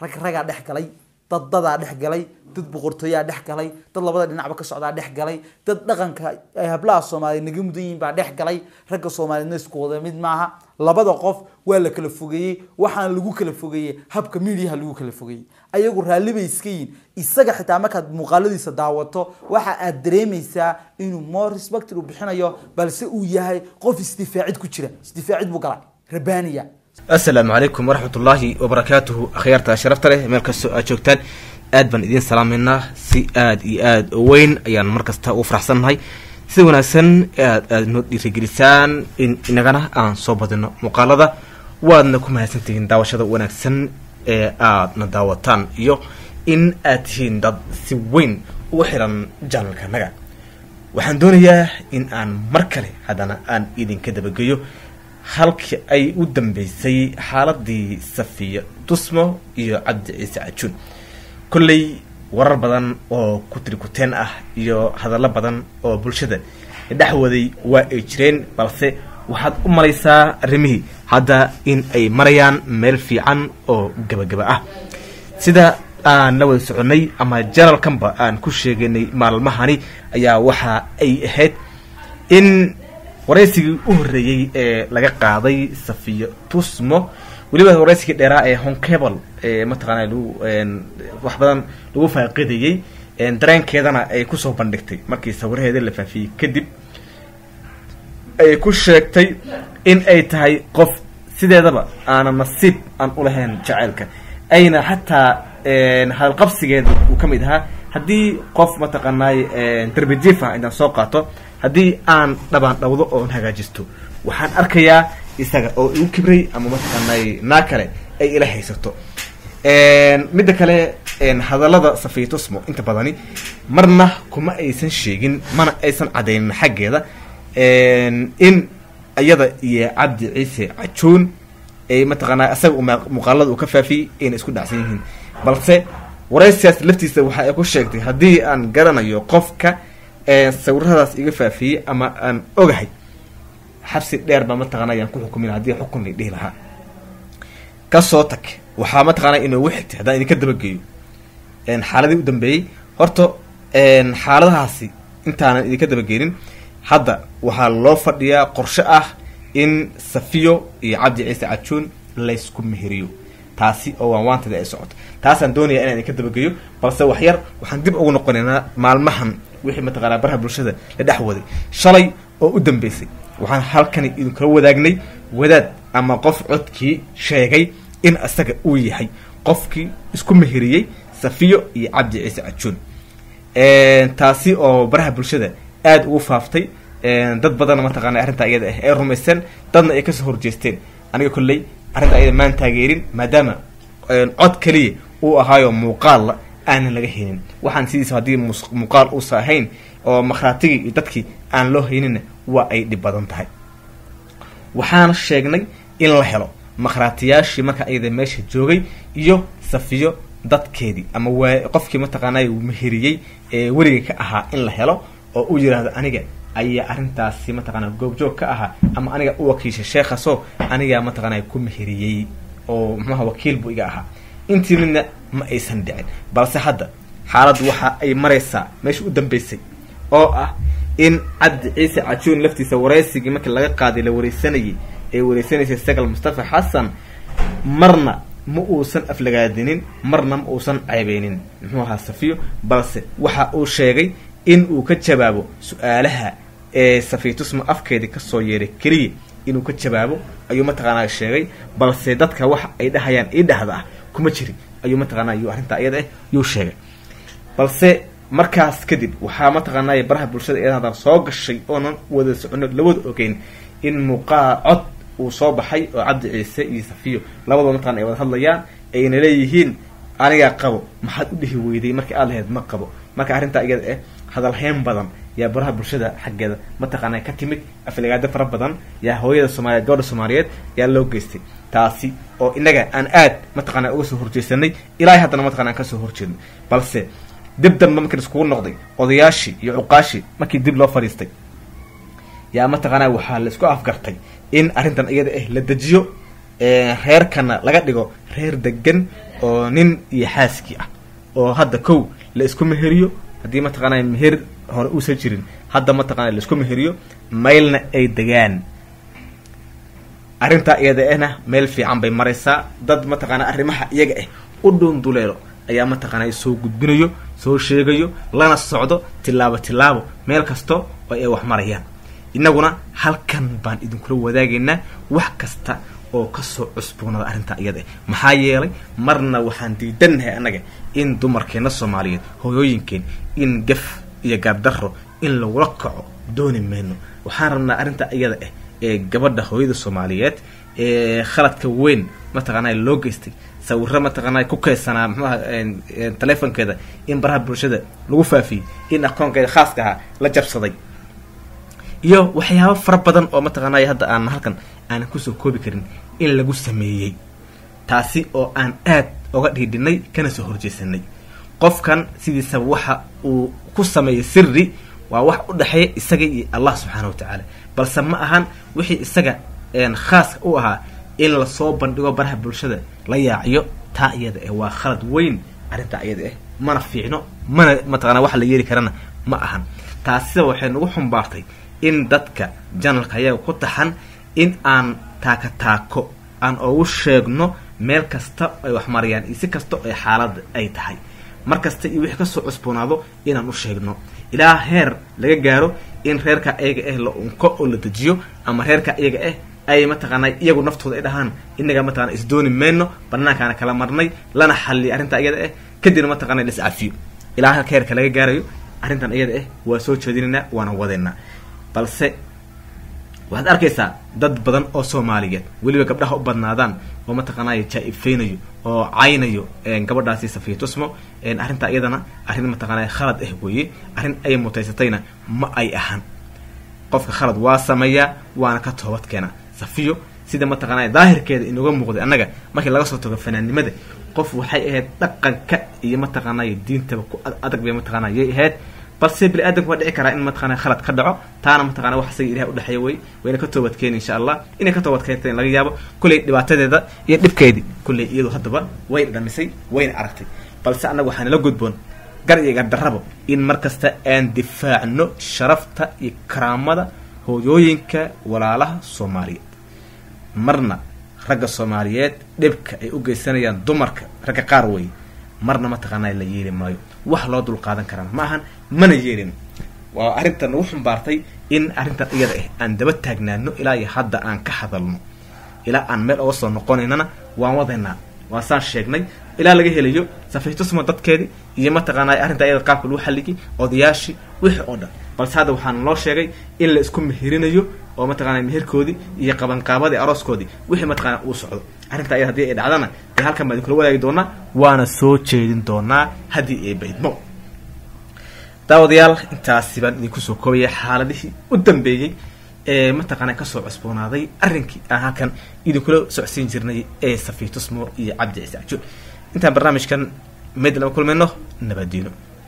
rag ragaa dhex galay dad dadaa dhex galay dad boqortooyaa dhex galay dad labada dhinacba ka socdaa dhex galay dad dhaqanka ay hablaha soomaaliyeed naga mudan yihiin baa dhex galay ragga soomaaliyeedna isku wada mid maaha labada qof waa la kala fogeeyey waxaana lagu kala fogeeyey habka midiyaha lagu kala fogeeyey ayagu raalli bay iska yihiin isaga xitaa markaad muuqaaladiisa daawato waxa aad dareemaysaa inuu more respect uu bixinayo balse uu yahay qof isdifaacid ku jira isdifaacid buu galay rabaniya asalaamu calaykum waraxmat ullaahi wabarakaatuhu akhyaarta sharafta leh meel kastoo aad joogtaan aad baan idiin salaameynaa si aad iyo aad u weyn ayaan mar kasta u faraxsannahay sida wanaagsan aad aad noo dhiirigelisaan in inagana aan soo badino muuqaalada waadna ku mahadsantihiin daawashada wanaagsan ee aadna daawataan iyo in aad tihiin dad si weyn ugu xiran janalka naga waxaan doonayaa in aan mar kale haddana aan idinka dabageeyo halkii ay u dambeysay xaaladii safiya dusmo iyo cabdi ciise cajuun kolley warar badan oo kutirikuteen ah iyo hadallo badan oo bulshada dhexwaday waa ay jireen balse waxaad u malaysaa arrimihii hadda in ay marayaan meel fiican oo gabagaba ah sida aan la wada soconay ama janalkanba aan ku sheeganay maalmahani ayaa waxa ay ahayd in waraysigii u horreeyey ee laga qaaday safiya tusmo weliba waraysigii dheeraa ee honkebel ee mataqaana lagu wax badan lagu faaqidayey dareenkeedana ay kusoo bandhigtay markii sawiraheeda la faafiyey kadib ay ku sheegtay in ay tahay qof sideedaba aanan nasiib aan ulahayn jaceylka ayna xataa hadalqabsigeeda uu ka mid ahaa haddii qof mataqaanaay darbijifa intaan soo qaato haddii aan dhabaan dhawdo oon hagaajisto waxaan arkayaa isaga oo igu kibray ama mataqaanay naa kale ay ila haysato midda kale hadallada safiitusmo inta badani marna kuma aysan sheegin mana aysan cadaynin xaggeeda in iyada iyo cabdi ciise cajuun ay mataqaanaa isaga muuqaalada uu ka faafiyey ayna isku dhacsan yihiin balse waraysigaas laftiisa waxa ay ku sheegtay haddii aan garanayo qofka sawiradaas iga faafiyey ama aan ogahay xabsi dheer baa mataqana ayaan ku xukumin haddii xukun la dhihi lahaa kasoo tag waxaa mataqaana inoogu xigtay haddaan idinka dabageeyo xaaladii u dambeeyey horta xaaladahaasi intaanan idinka dabageenin hadda waxaa loo fadhiyaa qorshe ah in safiyo iyo cabdi ciise cajuun laysku meheriyo taasi oo waan waantada ay socoto taasaan doonaya inaan idinka dabageeyo balse waxyar waxaan dib ugu noqonaynaa maalmahan wixii mataqaanaa baraha bulshada la dhex waday shalay oo u dambeysay waxaan halkani idinkala wadaagnay wadaad ama qof codkii sheegay in isaga uu yahay qofkii isku meheriyey safiyo iyo cabdi ciise cajuun taasi oo baraha bulshada aada ugu faaftay dad badanna mataqaana arrintaa iyada ah ay rumaysteen dadna ay kasoo horjeesteen aniga kolley arrinta iyada maan taageerin maadaama cod keliya uu ahaayo muuqaalla aanan laga haynin waxaan sidiisa haddii muuqaal uusa ahayn oo makhraatigii iyo dadkii aan loo haynina waa ay dhib badan tahay waxaana sheegnay in la helo makhraatiyaashii marka iyada meesha joogay iyo safiyo dadkeedii ama waa qofkii mataqaanay meheriyey ee weliga ka ahaa in la helo oo uu yidhaahdo aniga ayaa arrintaasi mataqaana goobjoog ka ahaa ama aniga u wakiisha sheekhaso anigaa mataqaana ku meheriyey oo muxuaha wakiil buu iga ahaa intii midna ma aysan dhicin balse hadda xaaladdu waxa ay maraysaa meesha u dambeysay oo ah in cabdi ciise cajuun laftiisa waraysigii markii laga qaaday la wareysanayay ee wareysanaysay sagal mustafa xasan marna ma uusan aflagaadinin marna ma uusan ceebeynin muxuu ahaa safiyo balse waxa uu sheegay in uu ka jawaabo su-aalaha ee safiitusma afkeedii kasoo yeeray keliya inuu ka jawaabo ayuu mataqaanaa sheegay balse dadka waxa ay dhahayaan ii dhahda ah kuma jirin ayuu mataqaana yuu arrintaa iyada ah yuu sheegay balse markaas kadib waxaa mataqaanay baraha bulshada iyada soo gashay oonan wada socono lawada ogeyn in muuqaa cod uu soo baxay oo cabdi ciise iyo safiyo labadaba mataqana ay wada hadlayaan ayna leeyihiin anigaa qabo maxaad u dhihi weyday markii aad lahayd ma qabo marka arrintaa iyada ah hadalheyn badan yaa baraha bulshada xaggeeda mataqaana ka timid aflagaado fara badan yaa hooyada soomaaliyeed gabadha soomaaliyeed yaa loo geystay taasi oo inaga aan aad mataqana uga soo horjeesanay ilaahay haddana mataqana aan kasoo horjeedno balse dib danba markii iskugu noqday odayaashii iyo cuqaashii markii dib loo fadhiistay yaa mataqaana waxaa la isku afgartay in arrintan iyada ah la dejiyo reerkana laga dhigo reer degan oo nin iyo xaaskii ah oo hadda kow la isku meheriyo haddii mataqaanaa meher hore uusan jirin hadda mataqana la isku meheriyo maylna ay degaan arrintaa iyada ahna meel fiican bay maraysaa dad mataqaanaa arrimaha iyaga ah u dhuunduleelo ayaa mataqaanaa soo gudbinayo soo sheegayo lana socdo tilaabo tilaabo meel kasto oo ay wax marayaan innaguna halkan baan idinkula wadaagaynaa wax kasta oo kasoo cusboonada arrintaa iyada ah maxaa yeelay marna waxaan diidannahay annaga in dumarkeenna soomaaliyeed hooyooyinkeen in gaf iyo gaabdarro in lagula kaco dooni mayno waxaan rabnaa arrintaa iyada ah ee gabadha hooyada soomaaliyeed ee khaladka weyn mataqaanaa loo geystay sawiro mataqaanaa ku keysanaa mxuaha telefonkeeda in baraha bulshada lagu faafiyey in akoonkeeda khaaska ahaa la jabsaday iyo waxyaabo fara badan oo mataqaanay hadda aan halkan aanan kusoo koobi karin in lagu sameeyey taasi oo aan aad oga dhiidhinay kana soo horjeesanay qofkan sidiisaba waxa uu ku sameeyey siri waa wax u dhexeeya isaga iyo allah subxaana wa tacaala balse ma ahan wixii isaga khaaska u ahaa in lasoo bandhigo baraha bulshada la yaaciyo taa iyada ah waa khalad weyn arrintaa iyada ah mana fiicno mana mataqana wax la yeeli karana ma ahan taasida waxay nagu xumbaartay in dadka janalka ayaga ku taxan in aan taaka taako aan ugu sheegno meel kasta ay wax marayaan iyo si kasta ay xaaladda ay tahay mar kasta iyo wixii kasoo cusboonaado inaan u sheegno ilaa heer laga gaaro in reerka iyaga ah la unko oo la dejiyo ama reerka iyaga ah ay mataqaanaa iyagu naftooda ay dhahaan inaga mataqana isdooni mayno banaankaana kala marnay lana xalliya arrintaa iyada ah kadibna mataqana la iscafiyo ilaa halka heerka laga gaarayo arrintan iyada ah waa soo jeedinaynaa waana wadeynaa balse waxaad arkaysaa dad badan oo soomaaliyeed weliba gabdhaha u badnaadaan oo mataqaanaya jaa-ifeynayo oo caynayo gabadhaasi safiya tusmo arrintaa iyadana arrin mataqaanaya khalad ah weeye arrin ay mutaysatayna ma ay ahan qofka khalad waa sameeyaa waana ka toobad keena safiyo sida mataqaanaya daahirkeeda inuga muuqday annaga markii laga soo tago fanaannimada qof waxay ahayd dhaqanka iyo mataqaanaya diintaba ku adag bay mataqaanaya yay ahayd balse bini aadamku waa dhici karaa in mataqana khalad ka dhaco taana mataqana wax isaga ilahay udhexeeya wey wayna ka toobad keeni insha allah inay ka toobad keenta in laga yaabo kulley dhibaatadeeda iyo dhibkeedii kulley iyadu haddaba way dhamisay wayna aragtay balse annaga waxaa nala gudboon gar iyo gardarrabo in mar kasta aan difaacno sharafta iyo karaamada hooyooyinka walaalaha soomaaliyeed marna ragga soomaaliyeed dhibka ay u geysanayaan dumarka ragga qaar wey marna mataqaanaa la yeeli maayo wax loo dul qaadan karana ma ahan mana yeelin waa arrintan nagu xumbaartay in arrintan iyada ah aan daba taagnaano ilaa iyo hadda aan ka hadalno ilaa aan meel oga soo noqonaynana waan wadaynaa waan saan sheegnay ilaa laga helayo safiitusma dadkeedii iyo mataqaanaa arrinta iyada qaabka lagu xalligay odayaashii wixii oo dhan balse hadda waxaana loo sheegay in la isku meherinayo oo mataqana meherkoodii iyo qabanqaabadii arooskoodii wixii mataqana uu socdo arrinta iyada hadii ay dhacdana dee halkan baan idinkula wadaagi doonaa waana soo jeedin doonaa haddii ay baydmo daawadayaal intaasi baan idinku soo koobaya xaaladihii u dambeeyey ee mataqaana kasoo cusboonaaday arrinkii aan halkan idinkula socsiin jirnay ee safiitusmo iyo cabdi ciise cajo intaan barnaamijkan meyd lama kulmayno nabadiino